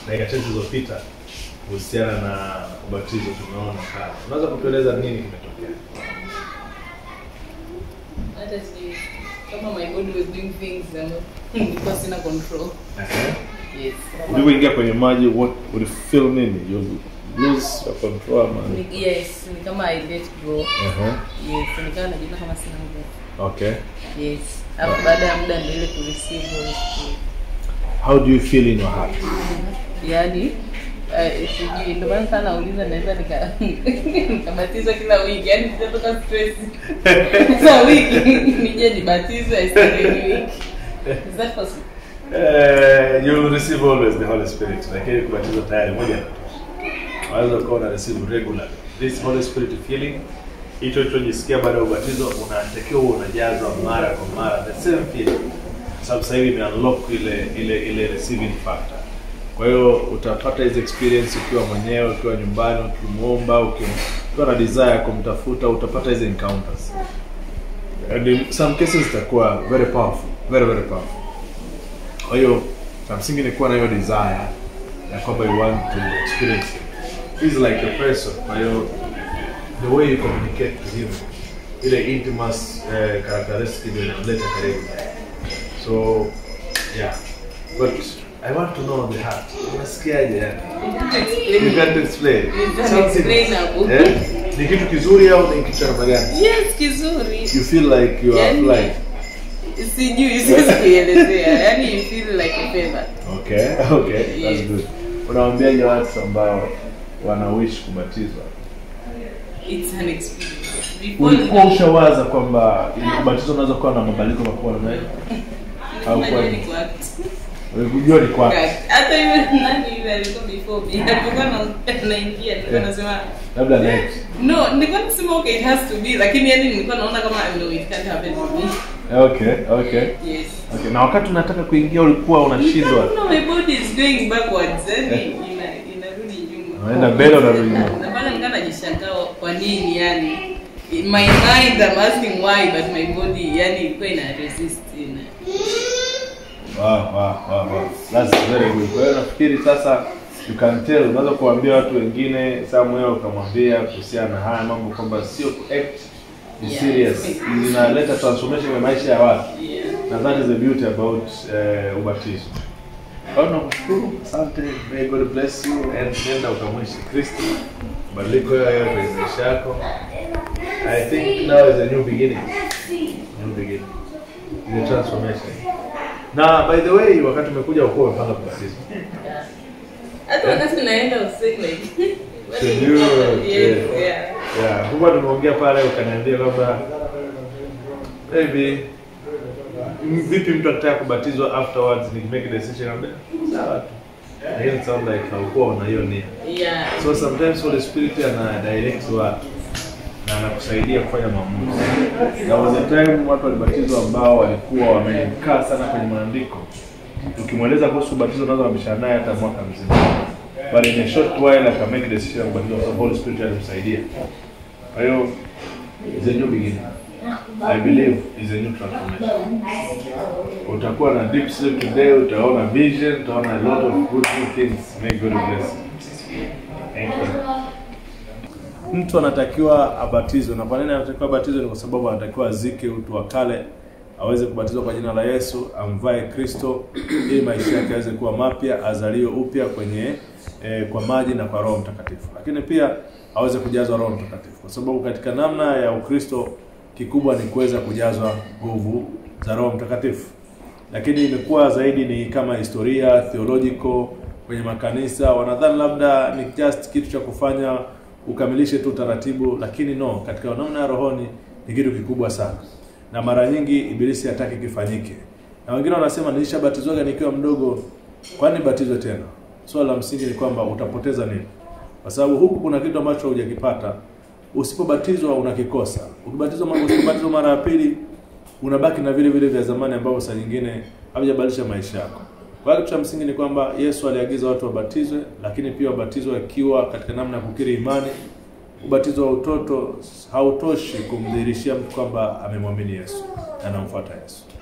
dakika chache zilizopita kuhusiana na ubatizo tumeona pale. Unaweza kutueleza nini kimetokea? hata sijui kama my body was doing things um, nilikuwa sina control yes Ulivyoingia kwenye maji what ulifeel nini? You lose your control ama? Ni- yes ni kama i let go Uh-huh. yes nikawa najiona kama sina nguvu Okay. yes alafu baada ya muda ndio ile kureceive Holy Spirit How do you feel in your heart? yaani eh, sijui ndio maana sana nauliza naweza nika nikabatizwa kila wiki yaani sitatoka stress kila wiki nije nibatizwe I start a new week is that possible Uh, you will receive always the Holy Spirit. Lakini kubatizwa tayari moja inatosha. Unaweza ukawa una receive regularly. This Holy Spirit feeling hicho ulichojisikia baada ya ubatizo unatakiwa uwe unajazwa mara kwa mara the same feeling. Kwa sababu sasa hivi ime unlock ile ile ile receiving factor. Kwa hiyo utapata hizi experience ukiwa mwenyewe, ukiwa nyumbani, ukimuomba, ukiwa ukiwa na desire ya kumtafuta, utapata hizi encounters. And in some cases zitakuwa very powerful, very very powerful. Kwa hiyo cha msingi ni kuwa na hiyo desire ya kwamba you want to experience it. He's like a person. Kwa hiyo the way you communicate to him, ile intimacy eh, characteristic ndio inamleta karibu. So yeah, but I want to know the heart. Unasikiaje yani? You can't explain. It's Something- unexplainable. Eh? Ni kitu kizuri au ni kitu cha namna gani? yes kizuri You feel like you are Yani- flying. sijui siwezi kuielezea yaani you feel like a feather Okay, okay, that's Yes. good. Unawaambiaje watu ambao wana wish kubatizwa? it's an experience before Ulikuwa ushawaza kwamba ubatizo unaweza kuwa na mabadiliko makubwa namna hiyo? au Najua kwani? ni kwa act. Ulikujua ni kwa hata yule nani yule alikuwa before me alikuwa na- naingia nilikuwa Yeah. nasema labda next. no nilikuwa nasema okay it has to be lakini yani nilikuwa naona kama no it can't happen to me Okay, okay. yes Okay, na wakati unataka kuingia ulikuwa unashindwa. no my body is going backwards yani ina inarudi nyuma Unaenda mbele unarudi nyuma. na pale nikaa najishangaa kwa nini yani in my mind I'm asking why but my body yani ilikuwa ina resist ina Wow, wow, wow, wow. That's very good. Kwa hiyo nafikiri sasa you can tell, unaweza kuambia watu wengine somewhere ukamwambia kuhusiana na haya mambo kwamba sio ku act ni Yeah. serious. Inaleta transformation ya maisha ya watu. yeah Na that is the beauty about uh, ubatizo. Kwa hiyo nakushukuru, asante. May God bless you and nenda ukamwishi Kristo. Badiliko yayo kwenye maisha yako. I think now is a new beginning. New beginning. Is a transformation. Na by the way, wakati umekuja ukuwa umepanga kubatizwa. hata wakati naenda usiku like Sijui, yes yeah. yeah Yeah, huwa tumeongea pale ukaniambia kwamba maybe m- vipi mtu akitaka kubatizwa afterwards ni make a decision ambaye sawa tu. Lakini it sound like haukuwa una hiyo nia. yeah So sometimes Holy Spirit ana direct watu na anakusaidia kufanya maamuzi. There was a time watu walibatizwa ambao walikuwa wamekaa sana kwenye maandiko. Ukimweleza kuhusu ubatizo unaweza kubishana naye hata mwaka mzima. But in a short while aka make decision ya kubatizwa kwa sababu Holy Spirit alimsaidia. Kwa hiyo is a new beginning. I believe is a new transformation. Utakuwa na deep sleep today, utaona vision, utaona a lot of good good things. May God bless you. Thank you. Mtu anatakiwa abatizwe, na kwa nini anatakiwa abatizwe? Ni kwa sababu anatakiwa azike utu wa kale, aweze kubatizwa kwa jina la Yesu, amvae Kristo ili maisha yake yaweze kuwa mapya, azaliwe upya kwenye eh, kwa maji na kwa Roho Mtakatifu, lakini pia aweze kujazwa Roho Mtakatifu, kwa sababu katika namna ya Ukristo kikubwa ni kuweza kujazwa nguvu za Roho Mtakatifu lakini imekuwa zaidi ni kama historia theological kwenye makanisa wanadhani labda ni just kitu cha kufanya ukamilishe tu taratibu lakini no katika namna ya rohoni ni kitu kikubwa sana na mara nyingi ibilisi hataki kifanyike na wengine wanasema nilishabatizwaga nikiwa mdogo kwani batizwe tena swala la msingi ni kwamba utapoteza nini kwa sababu huku kuna kitu ambacho hujakipata usipobatizwa unakikosa ukibatizwa mara- usipobatizwa mara ya pili unabaki na vile vile vya zamani ambavyo saa nyingine havijabadilisha maisha yako. Kwa hiyo kitu cha msingi ni kwamba Yesu aliagiza watu wabatizwe, lakini pia wabatizwe wakiwa katika namna ya kukiri imani. Ubatizo wa utoto hautoshi kumdhihirishia mtu kwamba amemwamini Yesu na anamfuata Yesu.